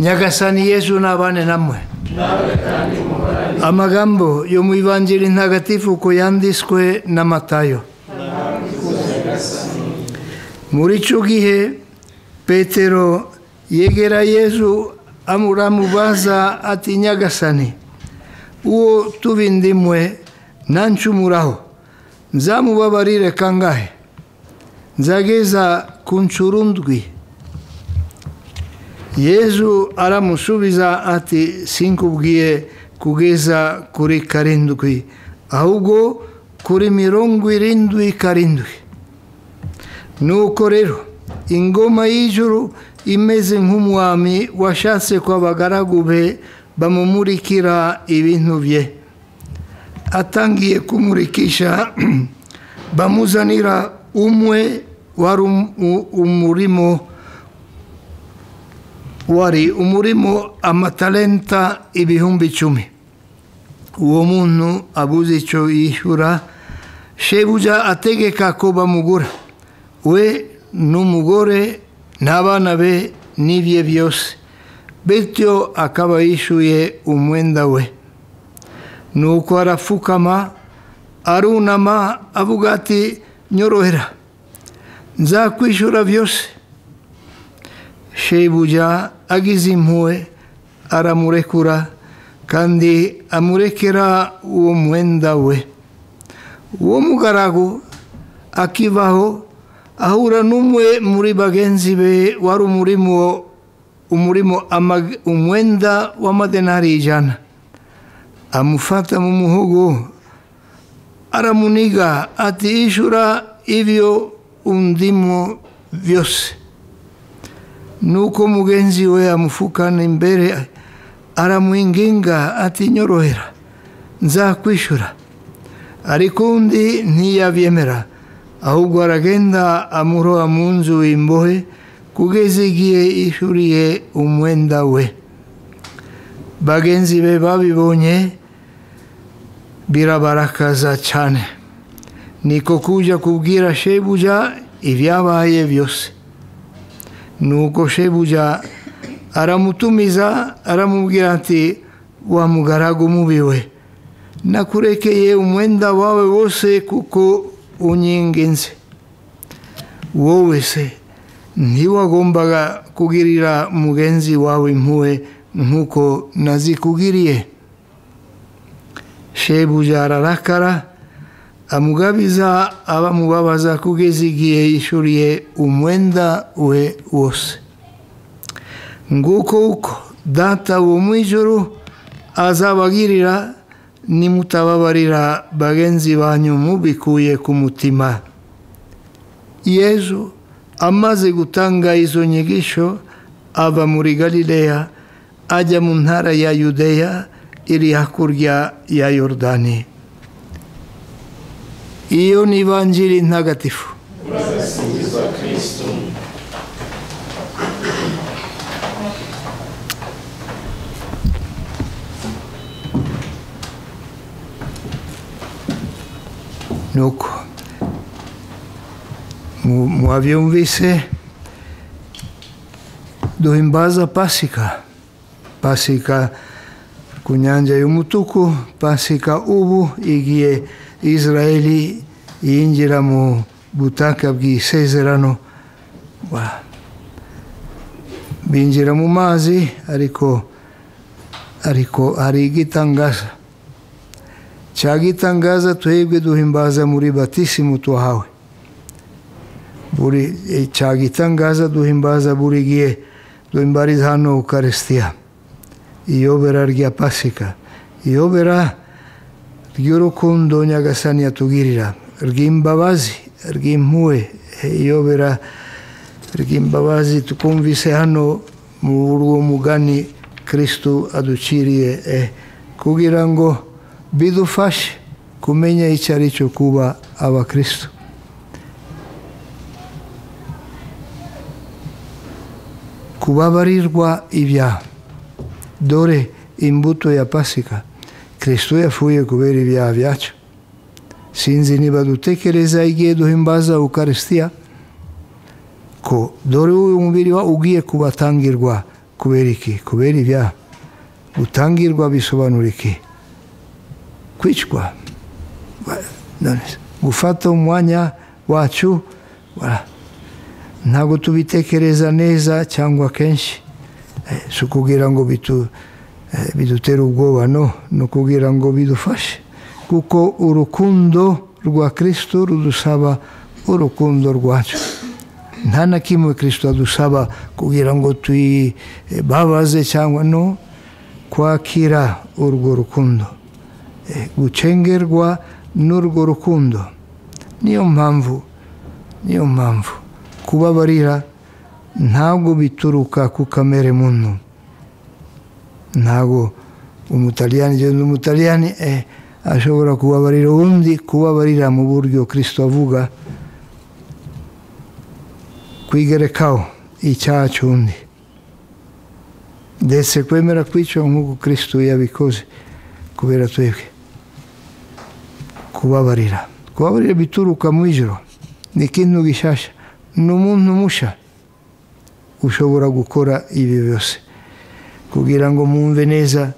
nyagasani yesu ntabane namwe amagambo yo mu ivanjiri ntagatifu uko yanditswe na matayo muri icyo gihe petero yegera yesu amuramubaza ati nyagasani uwo tubindimwe nancumuraho nzamubabarire kangahe nzageza ku ncurundwi yezu aramusubiza ati sinkubwiye kugeza kuri karindwi ahubwo kuri mirongo irindwi karindwi nuko rero ingoma y'ijuru imeze nk'umwami washatse ko abagaragu be bamumurikira ibintu bye atangiye kumurikisha bamuzanira umwe wari umurimo wari umurimo amatalenta ibihumbi icumi uwo muntu abuze icyo yishyura shebuja ategeka ko bamugura we n'umugore n'abana be n'ibye byose bityo akaba yishyuye umwenda we nuko arapfukama arunama avuga ati nyorohera nzakwishyura byose shebuja agize impuhwe aramurekura kandi amurekera uwo mwenda we uwo mugaragu akibaho ahura n'umwe muri bagenzi be wari umurimo umurimo umwenda w'amadenari ijana amufata mu muhogo aramuniga ati ishyura ibyo undimo byose nuko mugenzi we amufukana imbere aramuhinginga atinyorohera nzakwishyura ariko undi ntiyabyemera ahubwo aragenda amuroha mu nzu imbohe kugeza igihe yishyuriye umwenda we bagenzi be babibonye birabarakaza cyane niko kujya kubwira shebuja ibyabaye byose nuko shebuja aramutumiza aramubwira ati wa mugaragu mubi we nakurekeye umwenda wawe wose kuko unyinginze wowe se ntiwagombaga kugirira mugenzi wawe impuhwe nk'uko nazikugiriye shebuja ararakara amugabiza abamubabaza kugeza igihe yishyuriye umwenda we wose nguko uko data wo mu ijoro azabagirira nimutababarira bagenzi banyu mubikuye ku mutima yezu amaze gutanga izo nyigisho ava muri galileya ajya mu ntara ya yudeya iri hakurya ya yorodani iyo ni ivanjiri ntagatifu nuko mwabyumvise duhimbaza pasika pasika ku nyanja y'umutuku pasika ubu igiye israeli yinjira mu butaka bw'isezerano binjira mu mazi ariko ariko hari igitangaza cya gitangaza twebwe duhimbaza muri batisimu twahawe buri cya gitangaza duhimbaza buri gihe duhimbariza hano ukarisitiya iyobera rya pasika iyobera ry'urukundo nyagasani yatugirira ry'imbabazi ry'impuwe iyobera ry'imbabazi tukumvise hano muri uwo mugani kirisitu aduciriye kugira ngo bidufashe kumenya icyo ari cyo kuba abakirisitu kubabarirwa ibyaha dore imbuto ya pasika kirisito yapfuye kubera ibyaha byacu sinzi niba dutekereza igihe duhimbaza ukarisitiya ko dore uyu mubiri ugiye kubatangirwa kubera iki kubera ibyaha gutangirwa bisobanura iki kwicwa Ba- none se, gufata umwanya wacu bara. ntabwo tubitekereza neza cyangwa kenshi Eh, si ukubwira ngo bitu- eh, bidutere ubwoba no ni ukubwira ngo bidufashe kuko urukundo rwa kirisito rudusaba urukundo rwacu nta na kimwe kirisito adusaba kugira ngo tuyibabaze cyangwa no kwakira urwo rukundo Eh, gucengerwa n'urwo rukundo niyo mpamvu niyo mpamvu kubabarira ntabwo bituruka ku kamere muntu ntabwo umutaliyani genda umutaliyani eh, ashobora kubabarira undi kubabarira mu buryo kirisito avuga kwigerekaho icyaha cy'undi ndetse kwemera kwica nk'uko kirisito yabikoze kubera twebwe kubabarira kubabarira bituruka mu ijoro ni ikintu gishasha ni umuntu musha ushobora gukora ibi byose kugira ngo mwumve neza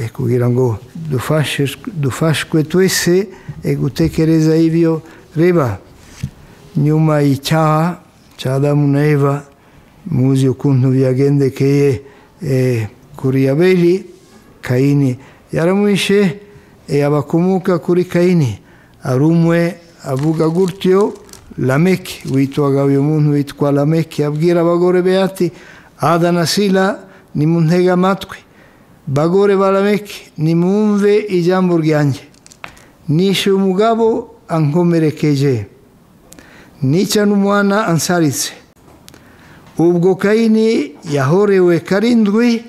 eh, kugira ngo dufashe dufashwe twese eh, gutekereza ibyo reba nyuma y'icyaha cya adamu na eva muzi ukuntu byagendekeye eh, kuri abeli kayini yaramwishe eh, abakomoka kuri kayini ari umwe avuga gutyo lameki witwaga uyu muntu witwa lameki abwira abagore be ati ada na sila nimuntege amatwi bagore ba lameki nimwumve ijambo ryanjye nishe umugabo ankomerekeje nica n'umwana ansaritse ubwo kayini yahorewe karindwi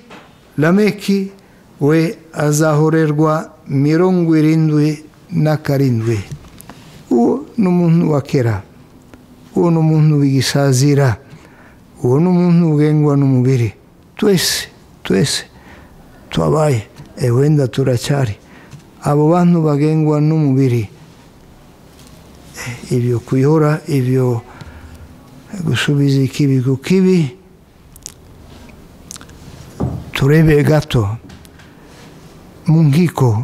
lameki we azahorerwa mirongo irindwi na karindwi uwo ni umuntu wa kera uwo ni umuntu w'igisazira uwo ni umuntu ugengwa n'umubiri twese twese twabaye eh, wenda turacyari abo bantu bagengwa n'umubiri ibyo kuyora ibyo gusubiza ikibi ku kibi turebe gato mu nkiko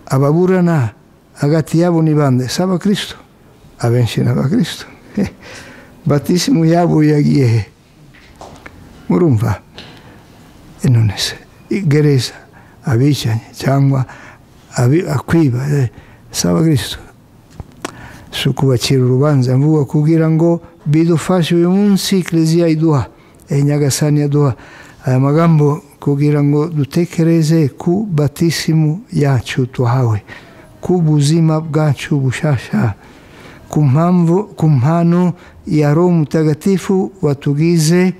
ababurana hagati yabo ni bande si abakristo abenshi ni abakristo batisimu yabo yagiye he murumva Eh, none se gereza abicanyi cyangwa abi- akwiba eh, si abakristo si ukubakira urubanza mvuga kugira ngo bidufashe uyu munsi kiliziya iduha eh, nyagasani yaduha aya magambo kugira ngo dutekereze ku batisimu yacu tuhawe ku buzima bwacu bushasha ku mpamvu ku mpano ya roho mutagatifu watugize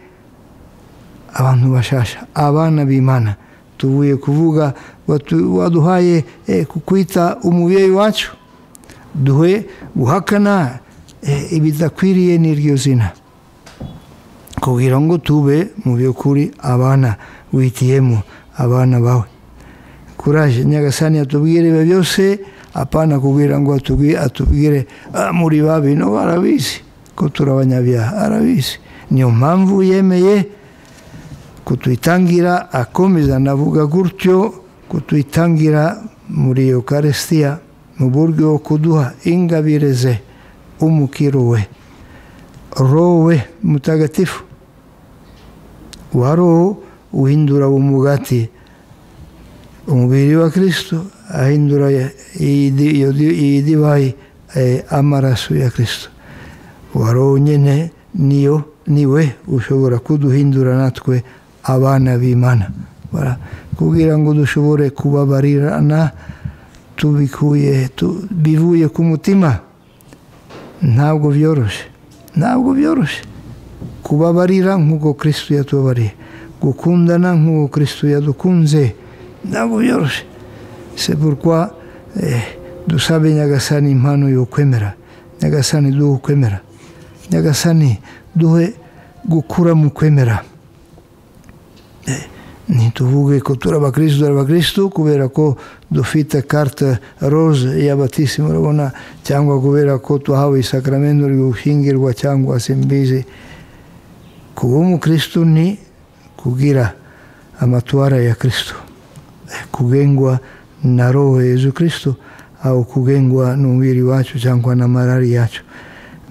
abantu bashasha abana b'imana tuvuye kuvuga watu- waduhaye eh, kukwita umubyeyi wacu duhe guhakana eh, ibidakwiriye n'iryo zina kugira ngo tube mu by'ukuri abana witiyemo abana bawe kuraje nyagasani atubwire ibyo byose apana kugira ngo atubwire atubwire "Ah, muri babi no arabizi ko turabanyabyaha arabizi niyo mpamvu yemeye kutuyitangira akomeza navuga gutyo kutuyitangira muri iyo karisitiya mu buryo bwo kuduha ingabire ze umukiro we rowe mutagatifu wa roho uhindura umugati umubiri wa kristo ahindura iyi di- iyo di- iyi divayi eh, amaraso ya kristo wa roho nyine niyo niwe ushobora kuduhindura natwe abana b'imana Bara- kugira ngo dushobore kubabarirana tubikuye tu- bivuye ku mutima ntabwo byoroshye ntabwo byoroshye kubabarira nk'uko kirisito yatubabariye gukundana nk'uko kirisito yadukunze ntabwo byoroshye se pourquoi eh, dusabe nyagasani impano yo kwemera nyagasani duhe ukwemera nyagasani duhe gukura mu kwemera Eh, ntituvuge ko turi abakristo turi abakristo kubera ko dufite carte rose y'abatisimu urabona cyangwa kubera ko tuhawe isakramento ryo gushyingirwa cyangwa simbizi kuba umukristo ni ku kugira amatwara ya kristo kugengwa na roho ya yezu kristo au kugengwa n'umubiri wacu cyangwa n'amarari yacu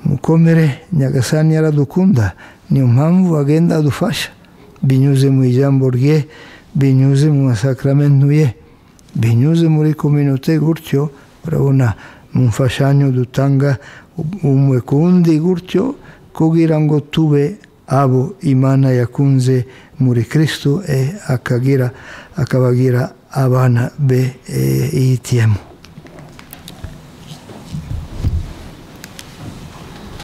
mukomere nyagasani yaradukunda niyo mpamvu agenda adufasha binyuze mu ijambo rye binyuze mu masakaramentu ye binyuze muri kominote gutyo urabona mu mfashanyo dutanga umwe ku wundi gutyo kugira ngo tube abo imana yakunze muri kirisito akagira akabagira abana be ihitiyemo